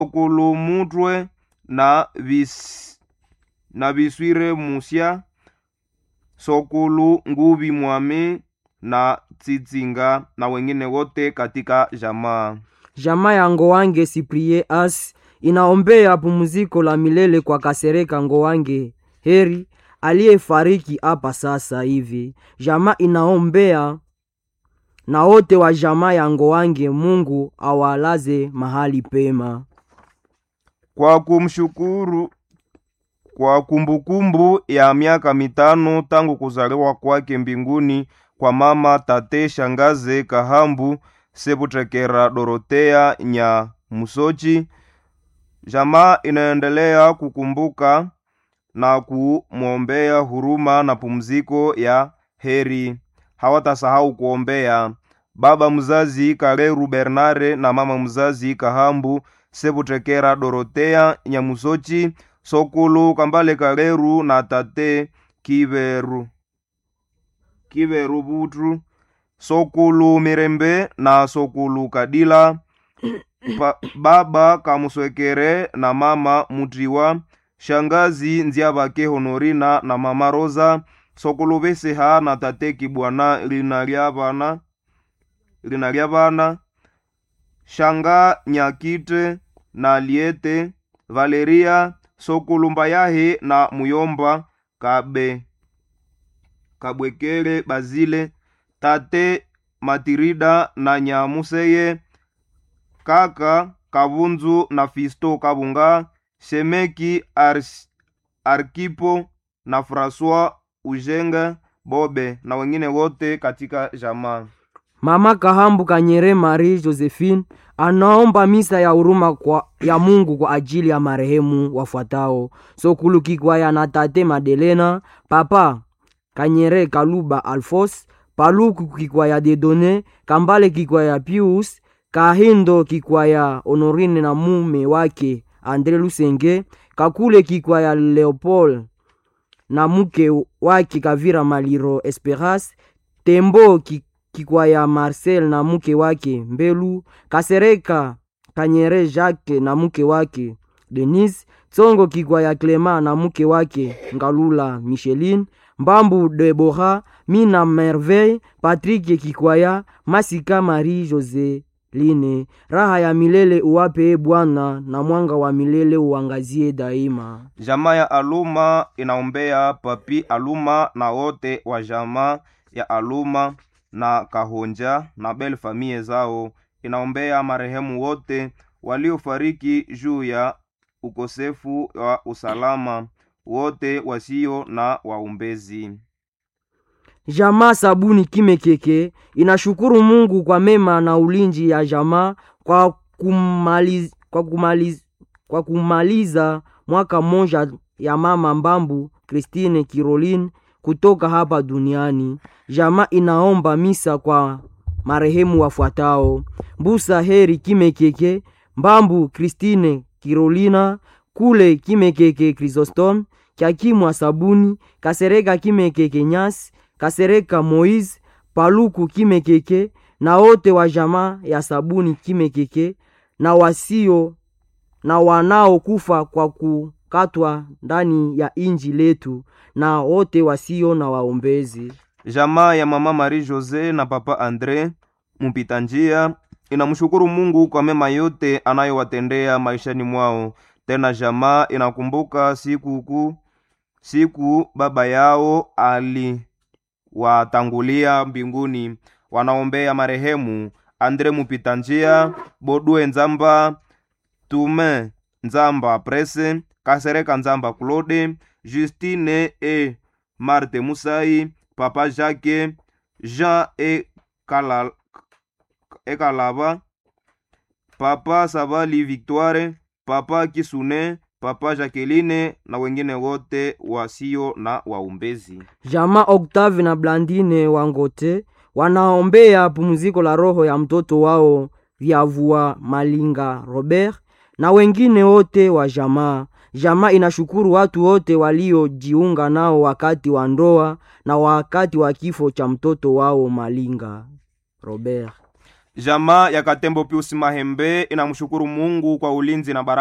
kulumutwe na vis, na viswire musya sokulu nguvi mwami na tsitsinga na wengine wote katika jamaa Jamaa ya Ngowange Siprie As inaombea pumziko la milele kwa Kasereka Ngowange Heri aliyefariki hapa sasa hivi. Jamaa inaombea na wote wa jamaa ya Ngowange, Mungu awalaze mahali pema. kwa kumshukuru kwa kumbukumbu ya miaka mitano tangu kuzaliwa kwake mbinguni kwa mama tate shangaze kahambu sebutekera dorotea nya musochi jamaa inaendelea kukumbuka na kumwombea huruma na pumziko ya heri hawatasahau kuombea baba mzazi kaleru bernare na mama mzazi kahambu sebutekera dorotea nyamusochi sokulu kambale kaleru na tate kiveru kiveru butru sokulu mirembe na sokulu kadila pa, baba kamuswekere na mama mutriwa shangazi nziabake honorina na mama rosa sokulu beseha na tate kibwana lina lya bana lina lya bana shanga nyakite na liete valeria sokulumba yahe na muyomba kabe kabwekele bazile tate matirida na nyamuseye kaka kabunzu na fisto kabunga shemeki Ars, arkipo na francois ujenga bobe na wengine wote katika jamaa Mama Kahambu Kanyere Marie Josephine anaomba misa ya huruma kwa, ya Mungu kwa ajili ya marehemu wafuatao: Sokulu Kikwaya na Tate Madelena, Papa Kanyere Kaluba Alfos, Paluku Kikwaya Dedone, Kambale Kikwaya Pius, Kahindo Kikwaya Honorine na mume wake Andre Lusenge, Kakule Kikwaya Leopold na mke wake Kavira Maliro Esperas, Tembo Kikwaya Kikwaya Marcel na mke wake Mbelu, Kasereka Kanyere Jacques na mke wake Denise, Tsongo Kikwaya Clement na mke wake Ngalula Micheline, Mbambu Debora, Mina Merveille, Patrick Kikwaya, Masika Marie Joseline. Raha ya milele uwape e Bwana, na mwanga wa milele uangazie daima. jamaa ya aluma inaombea papi aluma na wote wa jamaa ya aluma na kahonja na bel famie zao inaombea marehemu wote waliofariki juu ya ukosefu wa usalama wote wasio na waumbezi Jamaa Sabuni Kimekeke inashukuru Mungu kwa mema na ulinzi ya jamaa kwa kumaliza, kwa kumaliza, kwa kumaliza mwaka mmoja ya mama Mbambu Christine Kiroline kutoka hapa duniani. Jamaa inaomba misa kwa marehemu wafuatao: Mbusa Heri Kimekeke, Mbambu Christine Kirolina, Kule Kimekeke Chrysostom, Kyakimwa Sabuni, Kasereka Kimekeke Nyasi, Kasereka Moise, Paluku Kimekeke na wote wa jamaa ya Sabuni Kimekeke na wasio na wanaokufa kwa kukatwa ndani ya inji letu na wote wasio na waombezi. jamaa ya mama marie jose na papa andre mpita njia inamshukuru mungu kwa mema yote anayowatendea maishani mwao tena jamaa inakumbuka siku kuu siku baba yao aliwatangulia mbinguni wanaombea marehemu andre mupita njia bodue nzamba tume nzamba prese kasereka nzamba claude justine e marte musai papa jacques jean e, Kala, e kalaba papa sabali victoire papa kisune papa jacqueline na wengine wote wasio na waumbezi Jamaa Octave na Blandine Wangote wanaombea pumziko la roho ya mtoto wao Vyavua Malinga Robert na wengine wote wa jamaa. Jamaa inashukuru watu wote waliojiunga nao wakati wa ndoa na wakati wa kifo cha mtoto wao Malinga Robert. jamaa ya katembo piusi mahembe inamshukuru mungu kwa ulinzi na baraka